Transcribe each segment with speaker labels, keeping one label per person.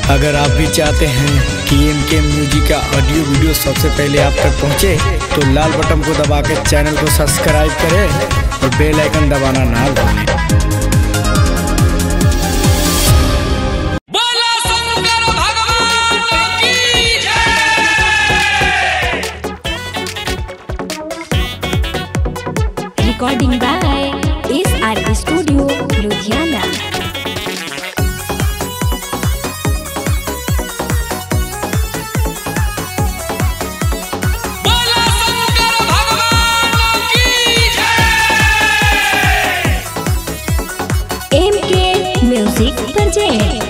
Speaker 1: अगर आप भी चाहते हैं कि एम के म्यूजिक का ऑडियो वीडियो सबसे पहले आप तक पहुंचे, तो लाल बटन को दबा के चैनल को सब्सक्राइब करें और बेल आइकन दबाना ना भूलें
Speaker 2: बोला शंकर भगवान की जय
Speaker 3: Recording by SR Studio, Ludhiana.
Speaker 2: बोला शंकर भगवान की जय
Speaker 3: MK Music Project.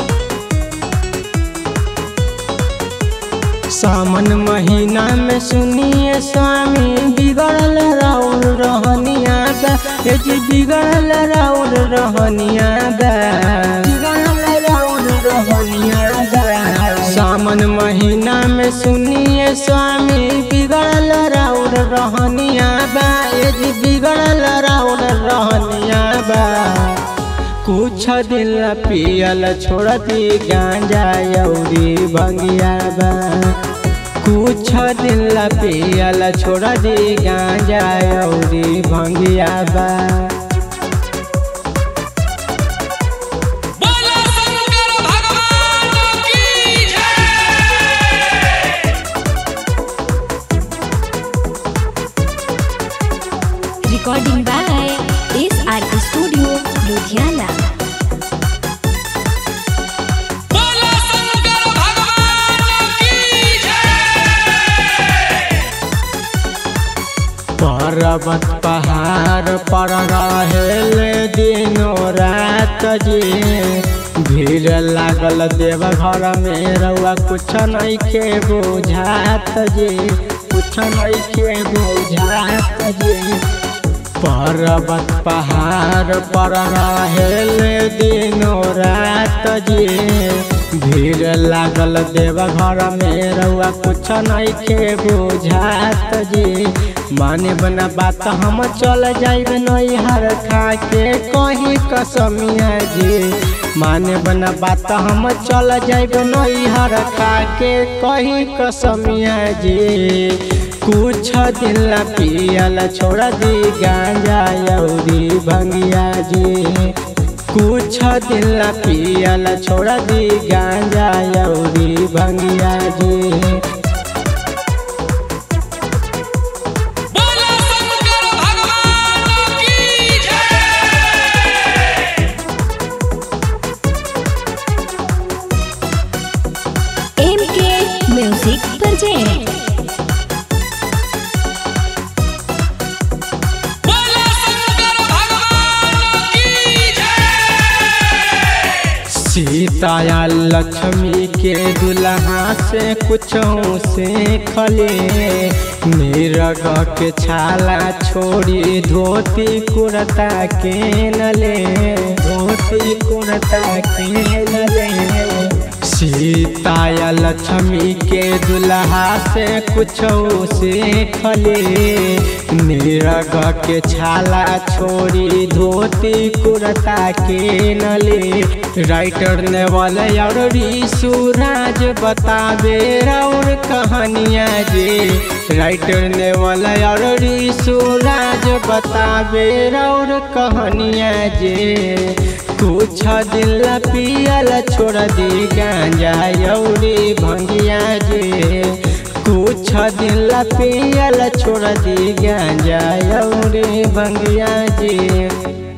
Speaker 4: सावन महीना में सुनिए स्वामी बिगड़ल राउर रहनिया बा ये जी बिगड़ल राउर रहनिया बा बिगड़ल राउर रहनिया बा सावन महीना में सुनिए स्वामी बिगड़ल राउर रहनिया बा ये जी बिगड़ल राउर रहनिया बा कुछ दिल पियल छोड़ दी गांजा यौरी भंगिया बा कुछ दिल पियल छोड़ दी गांजा यौरी भंगिया बा
Speaker 2: बोला शंकर भगवान की जय
Speaker 3: Recording by SR Studio, Ludhiana.
Speaker 2: बोला शंकर भगवान की जय
Speaker 4: पर्वत पहाड़ पर रहेले दिनो रात जी भीड़ लागल देव घर में रउआ कुछ नहीं के बुझात जी कुछ नहीं के बुझात जी पर्वत पहाड़ पर रहेले दिनो रात जी भीड़ लागल देव घर में रउआ कुछ नहीं के बुझात जी माने बना बात हम चल जाइब नैहर खा के कहीं कसमिया जी माने बना बात हम चल जाइब नैहर खा के कहीं कसमिया जी कुछ दिल पियल छोड़ दी गांजा यौरी भंगिया जी कुछ दिल पियल छोड़ दी गांजा यौरी भंगिया जी
Speaker 2: बोला शंकर भगवान की जय
Speaker 3: MK Music Project.
Speaker 2: बोला शंकर भगवान की जय
Speaker 4: सीताया लक्ष्मी के दुल्हा से कुछ से खले मेरग के छाला छोड़ी धोती कुर्ता के नले धोती कुर्ता के नले सीताया लक्ष्मी के दुल्हा से कुछ से खले निरग के छाला छोड़ी धोती कुर्ता के नले राइटर ने वाले और सूरज बतावे और कहानियाँ जे राइटर ने वाला और सूरज बतावे और कहानियाँ जे कुछ दिल पियल छोड़ दी गांजा यौरी भंगिया जे कुछ दिल पियल छोड़ दी गांजा यौरी भंगिया जे